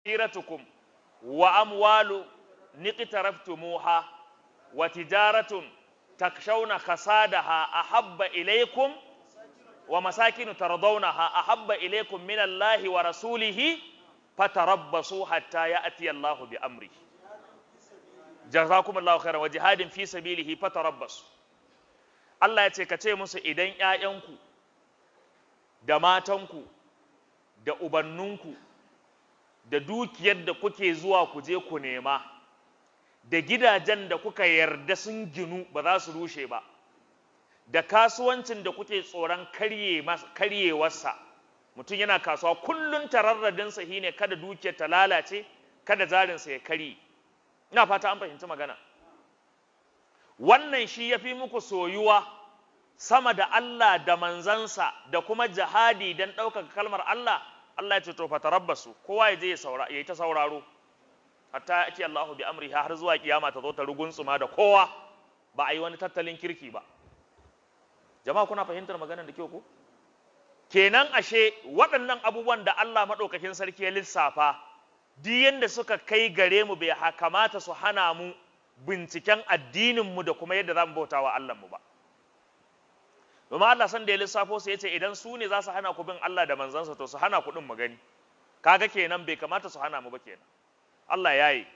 hiratukum wa amwalu niqtaraftumuha wa tijaratun takshawna khasadaha ahabba ilaykum wa masakinu tardawnaha ahabba ilaykum min Allahi wa rasulihi fatarabbasu hatta ya'ti Allahu bi amri jazakumullahu khairan wa jihadin fi sabilihi fatarabbasu Allah ya ce ka ce musu idan ƴaƴanku da matanku da ubanninku da dukiyar da kuke zuwa ku je ku nema da gidajen da kuka yarda sun ginu ba za su rushe ba da kasuwancin da kuke tsoron karyewarsa mutum yana kasuwa kullum tararradinsa shi ne kada dukiyar ta lalace kada zarinsa ya karye ina fata an fahimci magana wannan shi ya fi muku soyuwa sama da Allah da manzansa da kuma jihadi don ɗaukaka kalmar Allah Allah ya ce to fatarabbasu kowa ya je ya yi ta sauraro hatta ati Allahu bi amri har zuwa kiyama ta zo ta rugunsuma da kowa ba a yi wani tattalin kirki ba jama'a kuna fahimtar maganar da kyau ko kenan ashe waɗannan abubuwan da Allah maɗaukakin sarki ya lissafa duk yanda suka kai gare mu bai kamata su hana mu binciken addinin mu da kuma yadda za mu bauta wa Allah mu ba domin Allah san da ya lissafo su yace idan su ne za su hana ku bin Allah da manzansa to su hana ku din mu gani kaga kenan bai kamata su hana mu ba kenan Allah ya yi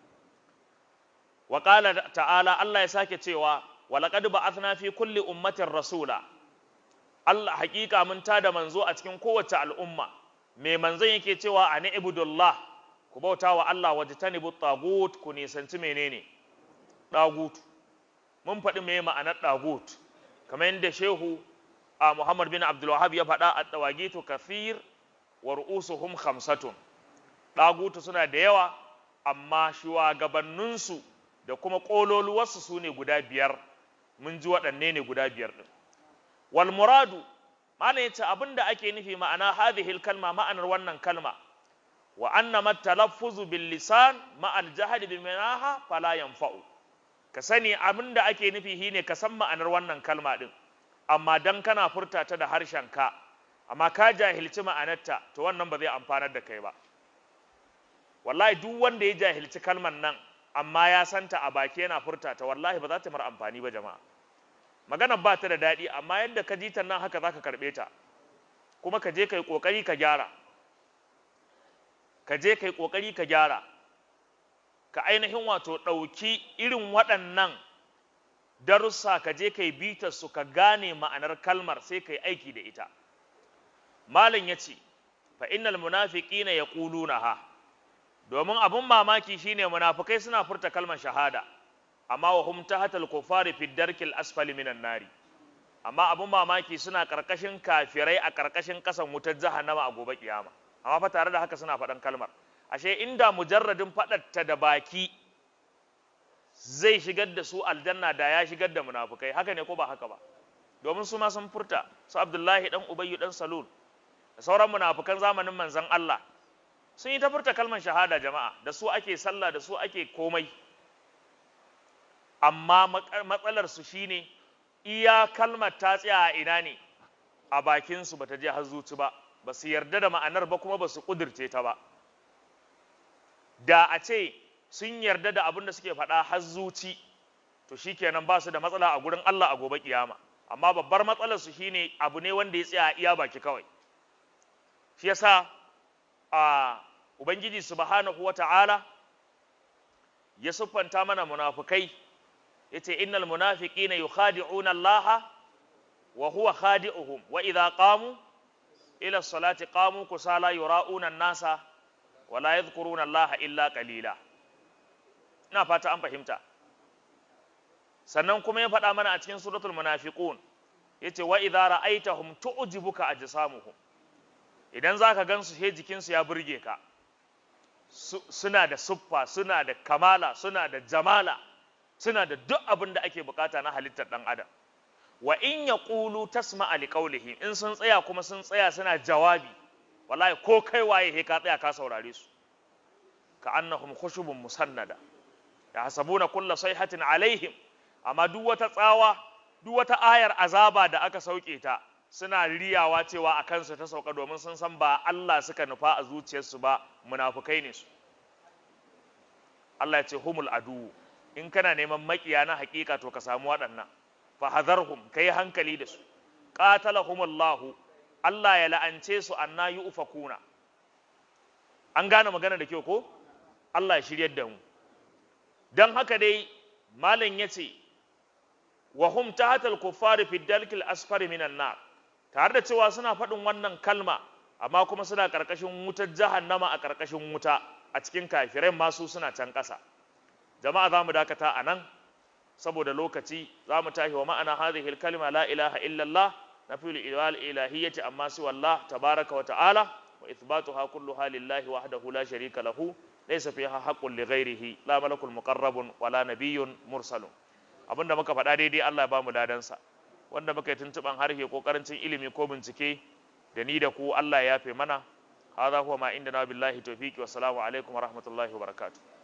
wa qala ta'ala Allah ya sake cewa wa laqad ba'athna fi kulli ummatin rasula Allah hakika mun tada manzo a cikin kowace al'umma me manzon yake cewa ani ibudullah ku bauta wa Allah wajtanibu tagut ku nisanci menene dagut mun faɗi me ma'anar dagut kamar yadda shehu a Muhammad bin Abdul Wahhab ya faɗa a tawagitu kathir wa ru'usuhum khamsatun dagutu suna da yawa amma shugabanninsu da kuma ƙololuwarsu su ne guda biyar mun ji waɗanne ne guda biyar ɗin wal muradu mana ya ce abin da ake nufi ma'ana hadhihi kalma ma'anar wannan kalma wa anna matalaffuzu bil lisan ma'al jahli bi manaha fala yanfa'u ka sani abin da ake nufi shine ka san ma'anar wannan kalma din amma dan kana furta ta da harshen ka amma ka jahilci ma'anarta to wannan ba zai amfanar da kai ba wallahi duk wanda ya jahilci kalman nan amma ya santa a baki yana furta ta wallahi ba za ta mar amfani ba jama'a maganar ba ta da daɗi amma yadda ka ji ta nan haka za ka karɓe ta kuma ka je ka yi ƙoƙari ka gyara ka je ka yi ƙoƙari ka gyara ka ainihin wato ɗauki irin waɗannan darussa ka je ka yi bitar su ka gane ma'anar kalmar sai ka yi aiki da ita malam ya ce fa innal munafiqina yaqulunaha domin abun mamaki shine munafikai suna furta kalmar shahada amma wa hum tahatal kufari fi darkil asfali minan nari amma abun mamaki suna karkashin kafirai a karkashin kasan wutar jahannama a gobe kiyama amma fa tare da haka suna faɗan kalmar ashe inda mujarradin faɗatta da baki zai shigar da su aljanna da ya shigar da munafukai haka ne ko ba haka ba domin su ma sun furta su abdullahi dan ubayyu dan salul da sauran munafukan zamanin manzon Allah sun yi ta furta kalmar shahada jama'a da su ake sallah da su ake komai amma matsalar su shine iya kalmar ta tsaya a ina ne a bakin su bata je har zuci ba ba su yarda da ma'anar ba kuma ba su kudirce ta ba da a ce sun yarda da abin da suke faɗa har zuci to shikenan ba su da matsala a gurin Allah a gobe kiyama amma babbar matsalar su shine abu ne wanda ya tsaya iya baki kawai shi yasa a ubangiji subhanahu wata'ala ya siffanta mana munafukai yace innal munafiqina yukhadi'una Allah wa huwa khadi'uhum wa idha qamu ila salati qamu kusala yura'una an-nasa wa la yadhkuruna Allah illa qalila ina fata an fahimta sannan kuma ya faɗa mana a cikin suratul munafiqun yace wa idza ra'aitahum tu'jibuka ajsamuhum idan zaka gansu he jikinsu ya burge ka suna da suffa suna da kamala suna da jamala suna da duk abin da ake bukata na halittar dan adam wa in yaqulu tasma'a liqawlihi in sun tsaya kuma sun tsaya suna jawabi wallahi ko kai waye he ka tsaya ka saurare su ka annahum khushubun musannada yahsabuna kulla sayhatin alaihim amma duk wata tsawa duk wata ayar azaba da aka sauke ta suna riyawa cewa a kansu ta sauka domin sun san ba Allah suka nufa a zuciyarsu ba munafukai ne su Allah ya ce humul adu in kana neman makiya na hakika to ka samu waɗannan fa hadharhum kai hankali da su qatalahumullahu Allah ya la'ance su anna yufakuna an gane magana da kyau ko Allah ya shiryar da mu dan haka dai malam yace wa hum tahatal kuffari fi dalkil asfari minan nar tare da cewa suna faɗin wannan kalma amma kuma suna ƙarƙashin wutar jahannama a ƙarƙashin wuta a cikin kafirai masu suna can ƙasa jama'a za mu dakata a nan saboda lokaci za mu tashi wa ma'ana hadhihi kalma la ilaha illallah na fil ilal ilahiyyati amma si wallah tabaraka wa ta'ala wa ithbatuha kulluha lillahi wahdahu la sharika lahu laysa fiha haqqun li ghairihi la malakul muqarrabun wala nabiyyun mursalun abinda muka faɗa daidai Allah ya bamu ladansa wanda muka yi tuntuɓan harshe ko karancin ilimi ko bincike da ni da ku Allah ya yafe mana hadha huwa ma inda na billahi tawfiqi wa salamu alaikum wa rahmatullahi wa barakatuh